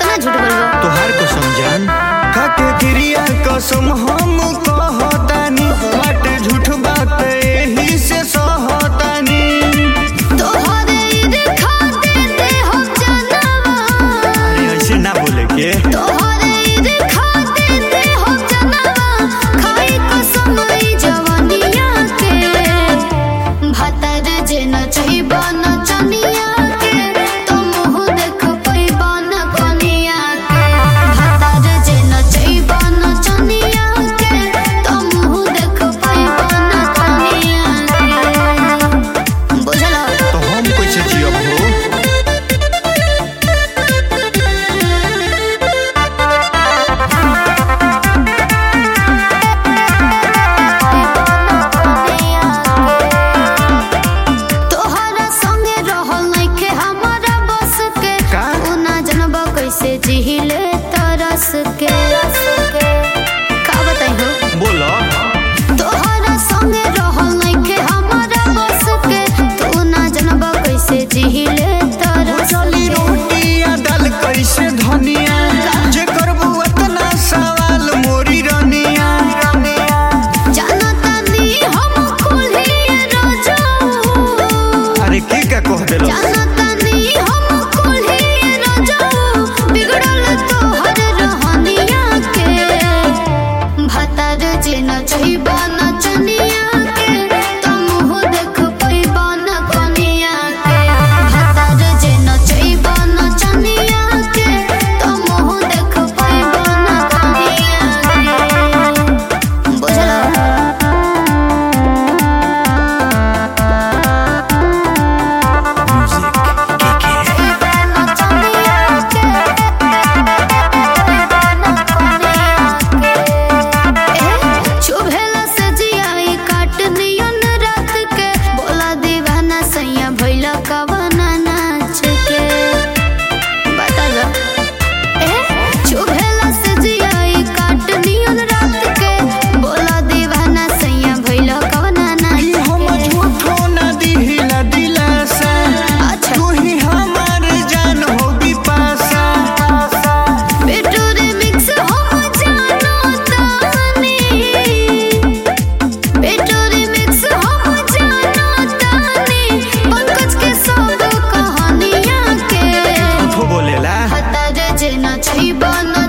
कितना झूठ बोलबो तोहार कसम जान खाके क्रिया कसम हम कहतानी बाटे झूठ बात एही से सहतानी तोहरे ईर्खा देते हम जनवा अरे ऐसे ना बोले के तोहरे ईर्खा देते हम जनवा खाई कसम ई जवानिया के भातर जे न चाहिबा न चनिया के तो मुँह देख पैबा न कनिया के भातर जे न चाहिबा न चनिया के तो मुँह देख पैबा न कनिया के बुझला तो हम कैसे जियब हो तोहरा संगे रहल नइखे हमरा बस के का? उ ना जनबा कैसे जिहिले तरस के का बताई हो बोलो तोहरा संगे रहल नइखे हमरा बस के तू ना जनबा कैसे जिहिले तरस चली के रोटिया दाल कैसे धनिया जे करबू अतना सवाल मोरी रनिया जानतानी हम कुल्ही रजाऊ अरे के का कह देलो जानतानी हम कुल्ही रजाऊ बिगड़ल तोहर रहनिया के भतर जे न चाहिबा न चनिया के तो मुँह देख पैबा न कनिया के भतर जे न चाहिबा न चनिया के तो मुँह देख पैबा न कनिया के बुझला चुभेला से जियाई काट नियन रात के बोला दीवाना सैया भइला कवना नाच के बता दो ए चुभेला से जियाई काट नियन रात के बोला दीवाना सैया भइला कवना ई नाच हम के झूठो ना दिहिला दिलासा अच्छा तू ही हमार जान हो बिपासा बेटू रिमिक्स हम जानो तानी बेटू रिमिक्स हम जानो तानी पंकज के सब कहानियां के झूठो बोलेला हतर जे न छैबा न